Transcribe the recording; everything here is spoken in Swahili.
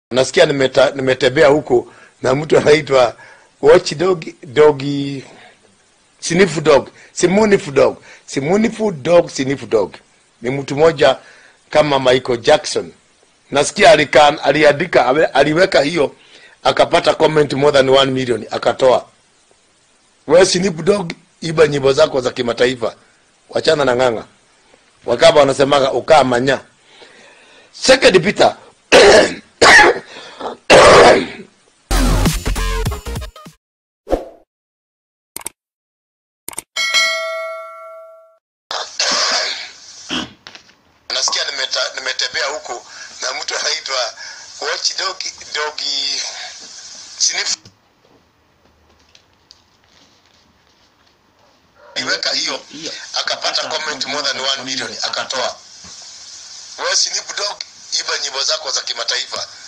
nasikia nimeta, nimetembea huko na mtu anaitwa watch dog dogi sniff dog simunifu dog simunifu dog sniff dog ni mtu mmoja kama Michael Jackson nasikia alikan, aliandika ame- aliweka hiyo akapata comment more than 1 million akatoa we sniff dog iba nyimbo zako za kimataifa wachana na ng'ang'a wakaba wanasemaga ukaa manya second Peter nasikia nimeta, nimetembea huko na mtu anaitwa watch dog dogi sniff iweka hiyo akapata comment more than 1 million akatoa we sniff dog iba nyimbo zako za kimataifa